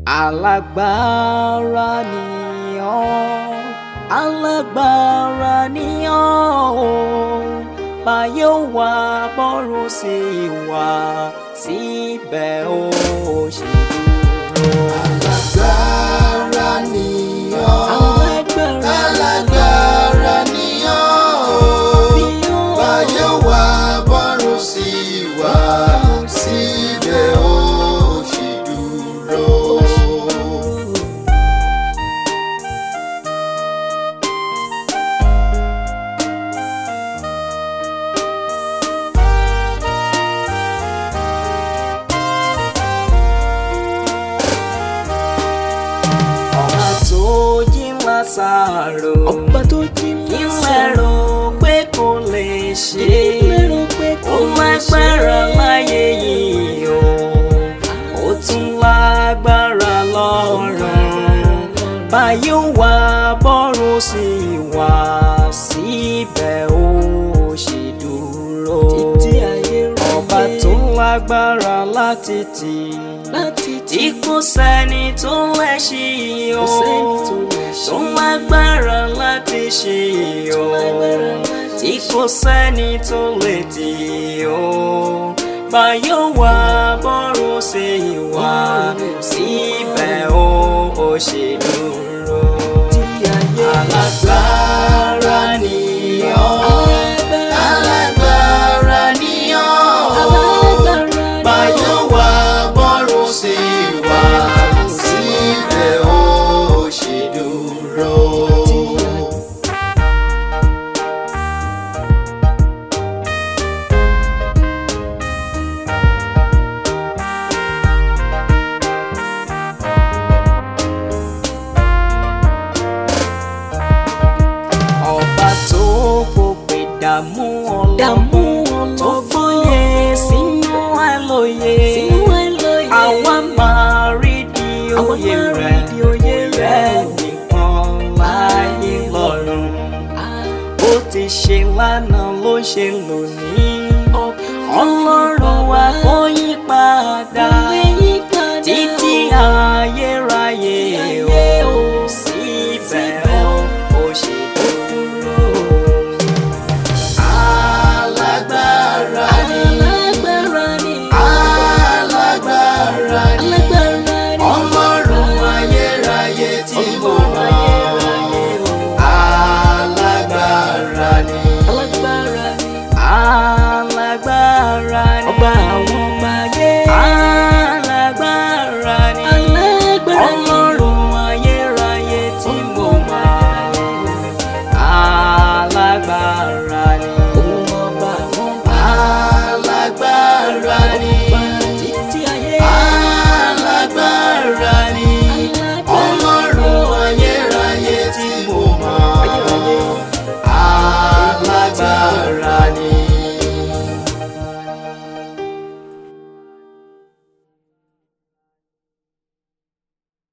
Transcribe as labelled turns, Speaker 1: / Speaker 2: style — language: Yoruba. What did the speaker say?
Speaker 1: alágbára ni ọ́ alágbára ni ọ́ o báyé wà bọ́rùn sí wà síbẹ̀ ó ṣe dúró.
Speaker 2: alágbára ni ọ́
Speaker 1: alágbára
Speaker 2: alágbára ni ọ́
Speaker 1: ni ọ́
Speaker 2: báyé wà bọ́rùn sí wà síbẹ̀ ó ṣì dúró.
Speaker 1: ọba tó jí Lásárò
Speaker 3: ọba tó jí
Speaker 1: kí lẹ́rọ pé kò lè ṣe ó lágbára láyé yìí o ó tún lágbára lọ́run báyé wà bọ́rùn sí wà síbẹ̀ ó ṣe dúró
Speaker 3: títí ayé rẹ̀
Speaker 1: ọba tó lágbára láti tì
Speaker 3: láti
Speaker 1: tí kò sẹ́ni tó lè ṣí o
Speaker 3: kò sẹ́ni tó lè ṣe
Speaker 1: tó lágbára láti ṣe o
Speaker 3: lágbára láti
Speaker 1: tí kò sẹ́ni tó lè tì o báyọ̀ wá bọ́rùn sí wá síbẹ̀ o ò ṣe dúró
Speaker 3: títí ayé
Speaker 1: alágbára ni ọ́
Speaker 2: alágbára ni ọ́ báyé wà bọ́rùn sí wà síbẹ̀ ó ṣì dúró.
Speaker 1: ọba tó fòpè dààmú ọlọ́mọ
Speaker 3: dààmú
Speaker 1: tó
Speaker 3: ọlọ́gbọ́n
Speaker 1: fòye sínú àlòyé
Speaker 3: sínú àìlóye
Speaker 1: àwa máa rí di
Speaker 3: Àwa
Speaker 1: òye
Speaker 3: máa rí
Speaker 1: rẹ̀
Speaker 3: di òye
Speaker 1: rẹ̀
Speaker 3: rẹ̀.
Speaker 1: nìkan láyé lọ́run bó ti ṣe lánàá ló ṣe lónìí ọlọ́run wa kò yí padà
Speaker 3: Kò yí